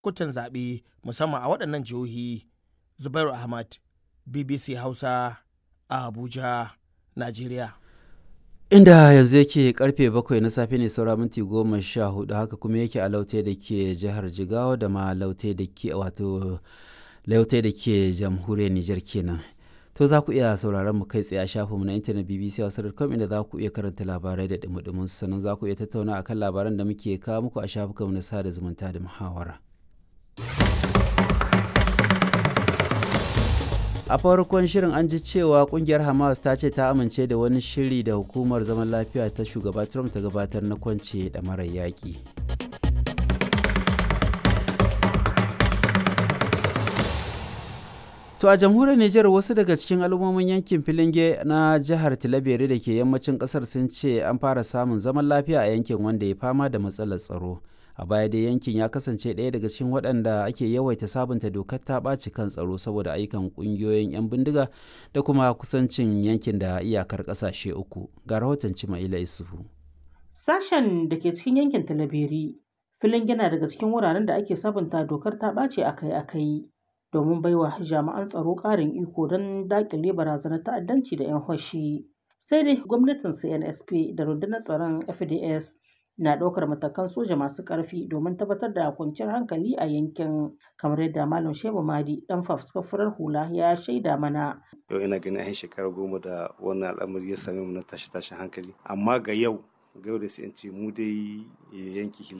kutan zaɓe musamman a waɗannan jihohi zubairu ahmad bbc hausa a abuja najeriya inda yanzu yake karfe bakwai na safe ne saura minti goma sha hudu haka kuma yake a laute da ke jihar jigawa da ma laute da ke wato laute da ke jamhuriyar nijar kenan to za ku iya sauraron mu kai tsaye a shafinmu na intanet bbc hausa.com inda za ku iya karanta labarai da dumudumin sannan za ku iya tattauna akan labaran da muke kawo muku a shafukanmu na sada zumunta da muhawara a farkon shirin an ji cewa kungiyar hamas ta ce ta amince da wani shiri da hukumar zaman lafiya ta shugaba trump ta gabatar na kwance da marar yaƙi to a jamhuriyar niger wasu daga cikin al'ummomin yankin filinge na jihar tilabere da ke yammacin kasar sun ce an fara samun zaman lafiya a yankin wanda ya fama da matsalar tsaro a baya dai yankin ya kasance ɗaya daga cikin waɗanda ake yawaita sabunta dokar ta ɓaci kan tsaro saboda ayyukan ƙungiyoyin 'yan bindiga da kuma kusancin yankin da iyakar ƙasashe uku ga rahoton cimaila isufu sashen da ke cikin yankin talabiri filin yana daga cikin wuraren da ake sabunta dokar ta ɓace akai-akai domin baiwa jami'an tsaro ƙarin iko don daƙile barazanar ta'addanci da 'yan hoshi sai dai gwamnatin cnsp da rundunar tsaron fds na ɗaukar matakan soja masu ƙarfi domin tabbatar da kwanciyar hankali a yankin kamar yadda malam shehu madi dan fafuskar farar hula ya shaida mana yau ina ganin an shekara goma da wannan al'amari ya same mu na tashi tashin hankali amma ga yau ga yau da sai ce mu dai yanki